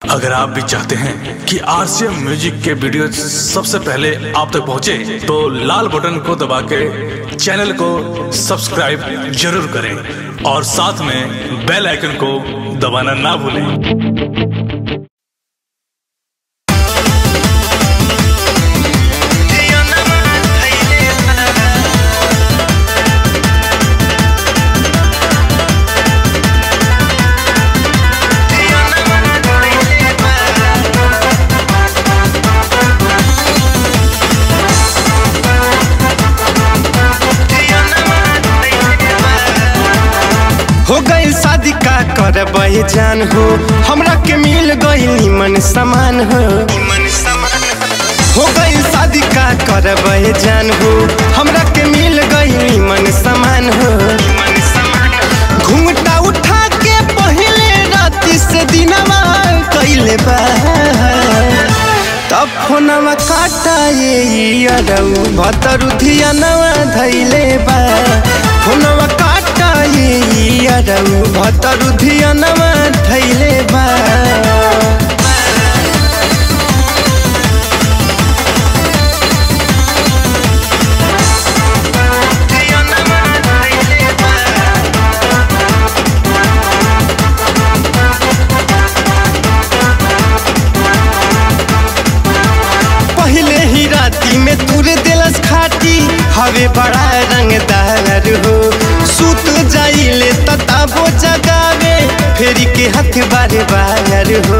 अगर आप भी चाहते हैं कि आरसीएम म्यूजिक के वीडियो सबसे पहले आप तक पहुंचे, तो लाल बटन को दबा के चैनल को सब्सक्राइब जरूर करें और साथ में बेल आइकन को दबाना ना भूलें हो गई शादी का करबे जान हो हमरा के मिल गई निमन समान हो हो गई शादी का करबे जान हो हमरा के मिल गई निमन समान हो घूंघटा उठा के पहले राति से दिनवा कैले बा तब फोनवा काटा ये अरऊ भतरु धियानवा धैले बा फोनवा काटा ये अरऊ भतरु धियानवा धैले बा पहले ही राती में तुर दिलस खाटी हवे बड़ा रंगदार हो सुत जाइले तताबो जगावे फेरी के हाथ बारे बार हो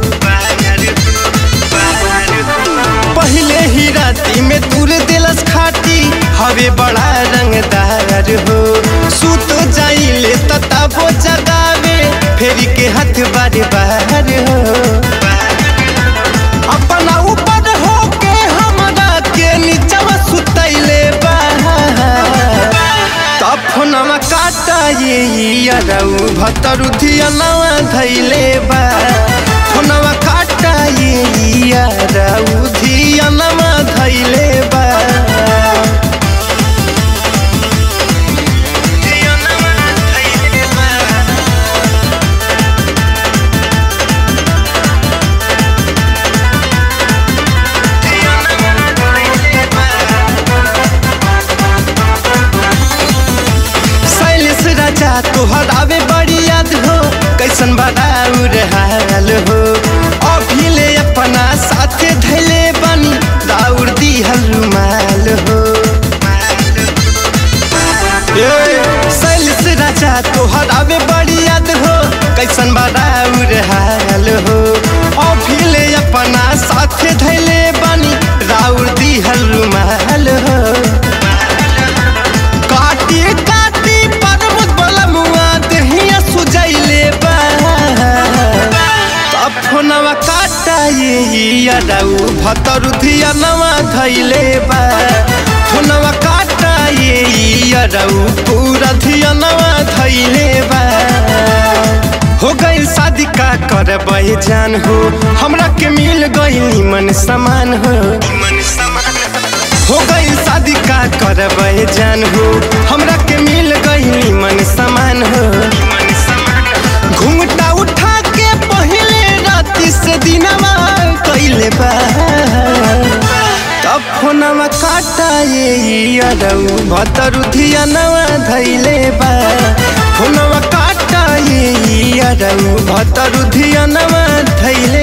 पहले ही राती में तुर दिलस खाटी हवे बड़ा रंगदार हो सुत जाइले तताबो जगावे फेरी के हाथ बारे बार हो अपना ऊपर होके हमरा के नीचवा सुतैले बा तब फोनवा काटा ये अरऊ भतरु धियनवा धैले बा फोनवा काटा ये अरऊ धियनवा धैले बा शैलेश राजा तोहर आवे बड़ी याद हो कैसन बड़ाउर हाल हो अभी ले अपना साथे धैले बनी दाउर दिहल रुमाल हो ए, शैलेश राजा तोहर आवे बड़ी याद हो कैसन बड़ाउर हाल हो अभी ले अपना साथे धैले बनी राउर दिहल रुमाल हो काटी काटी पर्वत बलमुआ दहिया सुजैले बा तब फोनवा काटा ये अरऊ भतरु धियनवा धैले बा फोनवा काटा ये अरऊ पूरा धियनवा धैले बा हो गई शादी का करबे जान हो हमरा के मिल गई निमन समान हो हो गई शादी का करबे जान हो हमरा के मिल गई निमन समान हो घूंघटा उठा के पहले राति से दिनवा कैले बा तब फोनवा काटा ये अरऊ भतरु धियनवा धैले बा फोनवा काटा ये अरऊ भतरु धियनवा धैले